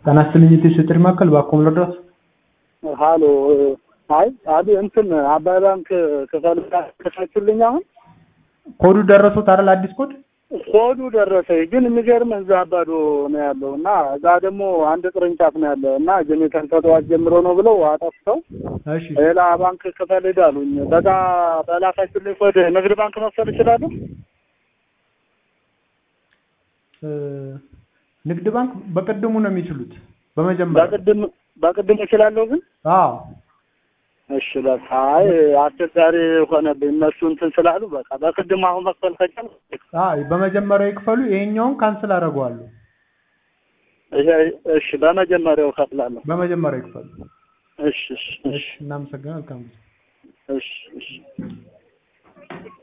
ጤና ይስጥልኝ የቴሌ ማዕከል ባኮም ልርዳዎት? ሀሎ አይ አቢ እንትን አባይ ባንክ ክፈል ከፈችልኝ አሁን ኮዱ ደረሱት አይደል? አዲስ ኮድ ኮዱ ደረሰኝ። ግን የሚገርም እዛ አባዶ ነው ያለው እና እዛ ደግሞ አንድ ቅርንጫፍ ነው ያለ እና ጀኔተር ከጠዋት ጀምሮ ነው ብለው አጠፍተው እሺ ሌላ ባንክ ክፈል ሂድ አሉኝ። በዛ በላካችሁልኝ ኮድ ንግድ ባንክ መክፈል እችላለሁ? እ ንግድ ባንክ በቅድሙ ነው የሚችሉት በመጀመሪያ በቅድም በቅድም እችላለሁ ግን አዎ እሺ በቃ አይ አስቸጋሪ ሆነብኝ እነሱ እንትን ስላሉ በቃ በቅድም አሁን መክፈል ከቻል አይ በመጀመሪያው ይክፈሉ። ይሄኛውን ካንስል አደርገዋለሁ። እሺ በመጀመሪያው ከፍላለሁ። በመጀመሪያው ይክፈሉ። እሺ እሺ እሺ እናመሰግናለን። መልካም ጊዜ። እሺ እሺ